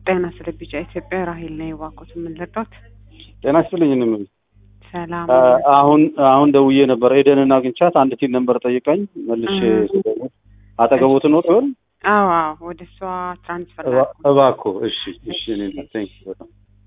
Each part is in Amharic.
ጤና ስለ ቢጫ ኢትዮጵያ ራሄል ነኝ። እባክዎት የምንረዳት ጤና ይስጥልኝ። እኔም ሰላም አሁን አሁን ደውዬ ነበር ኤደንን አግኝቻት አንድ ቲን ነበር ጠይቀኝ መልሼ ስደውል አጠገቦት ነው ይሆን? አዎ አዎ፣ ወደ እሷ ትራንስፈር እባ- እባክዎ እሺ እሺ እኔ ቴንክ በጣም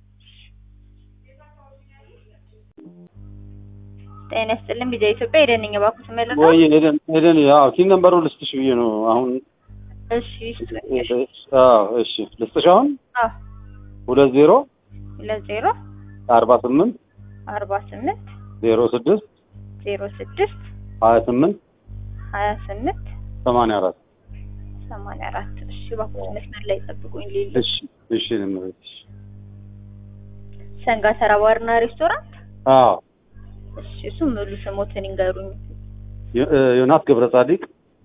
ጤና ይስጥልን ቢጃ ኢትዮጵያ ሄደን ነኝ እባክዎት መለስ ወይ ኤደን ኤደን ያው ቲን ነምበሩ ልስጥሽ ብዬ ነው አሁን እሺ ይስጡኝ። አዎ እሺ ልስጥሽ አሁን አዎ ሁለት ዜሮ ሁለት ዜሮ አርባ ስምንት አርባ ስምንት ዜሮ ስድስት ዜሮ ስድስት ሀያ ስምንት ሀያ ስምንት ሰማንያ አራት ሰማንያ አራት እሺ እባክዎት መስመር ላይ ጠብቁኝ። ሌሊ እሺ እሺ እኔም እቤትሽ ሰንጋ ተራ ባርና ሬስቶራንት አዎ እሺ እሱ ሙሉ ስሞትን ይንገሩኝ። ዮ- እ ዮናስ ገብረ ጻዲቅ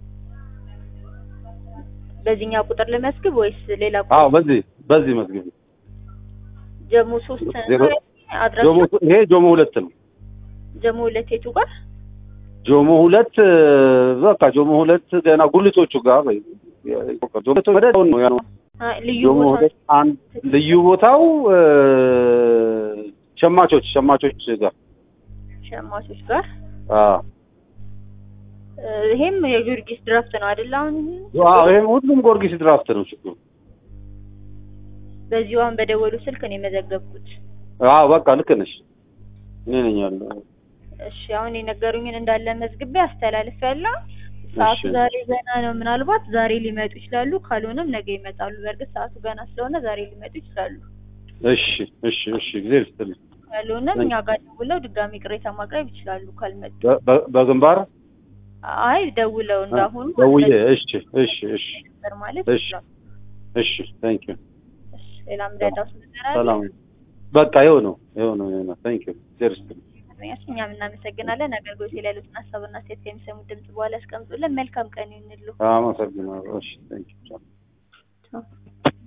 በዚህኛው ቁጥር ልመዝግብ ወይስ ሌላ አዎ ቁጥር? በዚህ በዚህ መዝግብ ጀሞ ሶስት ዜሮ- ነው አድራሻ ጆሞ ይሄ ጆሞ ሁለት ነው ጀሞ ሁለት የቱ ጋር? ጆሞ ሁለት እ፣ በቃ ጆሞ ሁለት ገና ጉልቶቹ ጋር ወይ ጆሞ ሁለት ወደ አሁን ነው ያለው አ፣ ልዩ ጆሞ ቦታ ሁለት አንድ ልዩ ቦታው እ፣ ሸማቾች ሸማቾች ጋር ሸማቾች ጋር አ እ፣ ይሄም የጊዮርጊስ ድራፍት ነው አይደል? አሁን አዎ ይሄም ሁሉም ጊዮርጊስ ድራፍት ነው ችግሩ በዚሁ አሁን በደወሉ ስልክ ነው የመዘገብኩት። አዎ በቃ ልክ ነሽ እኔ ነኝ ያለው እሺ አሁን የነገሩኝን እንዳለ መዝግቤ አስተላልፍ ያለው ሰዓቱ እሺ። ዛሬ ገና ነው። ምናልባት ዛሬ ሊመጡ ይችላሉ፣ ካልሆነም ነገ ይመጣሉ። በእርግጥ ሰዓቱ ገና ስለሆነ ዛሬ ሊመጡ ይችላሉ። እሺ እሺ እሺ ጊዜ ልስጥልኝ ካልሆነም እኛ ጋር ደውለው ድጋሚ ቅሬታ ማቅረብ ይችላሉ ካልመጡ። በ- በ- በግንባር አይ ደውለው እንዳሁኑ ደውዬ እሺ እሺ እሺ ነበር ማለት እሺ ይችላሉ። እሺ ታንክ ዩ እሺ ሌላ ምዳዳውስ ነገር አለ? ሰላም በቃ ይኸው ነው ይኸው ነው ይኸው ነው ታንክ ዩ ዜርስ እሺ እኛም እናመሰግናለን። አገልግሎት ላይ ያሉትን ሀሳብና ሴት ከሚሰሙት ድምጽ በኋላ ያስቀምጡልን። መልካም ቀን ይሁንልዎ። አመሰግናለሁ እሺ ታንክ ዩ